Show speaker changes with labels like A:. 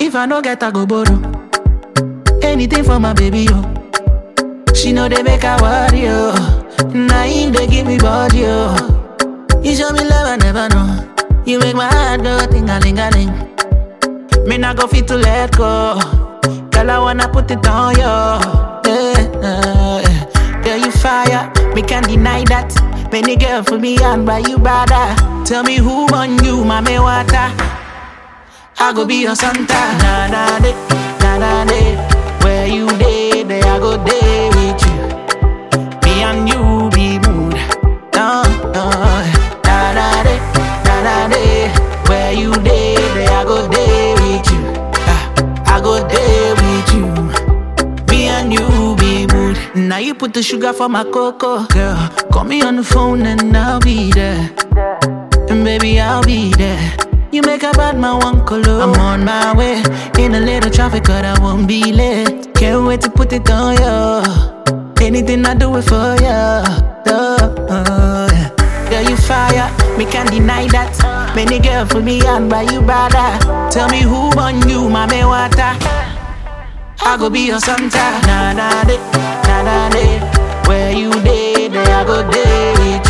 A: If I no get, I go borrow. Anything for my baby, yo. She know they make her worry, yo. Now him they give me body, yo. You show me love, I never know. You make my heart go ting a ling a ling. Me not go fit to let go. Girl, I wanna put it on you. Yeah, uh, yeah. Girl, you fire. Me can't deny that. Many girl for me and by you brother. Tell me who on you, mommy water. I go be your Santa. Na na de, na na de. Where you day, there I go day with you. Me and you be mood. No, no. Na na de, na na de. Where you day, there I go day with you. Ah, I go day with you. Me and you be mood. Now you put the sugar for my cocoa, girl. Call me on the phone and I'll be there. And baby, I'll be there. You make a bad man one color. I'm on my way. In a little traffic, but I won't be late. Can't wait to put it on you. Anything I do it for you. Oh, yeah. Girl, you fire. Me can't deny that. Many girl for me and by you brother. Tell me who on you, mommy water. I go be your Santa. Na na de, na na de. Where you day, there I go day with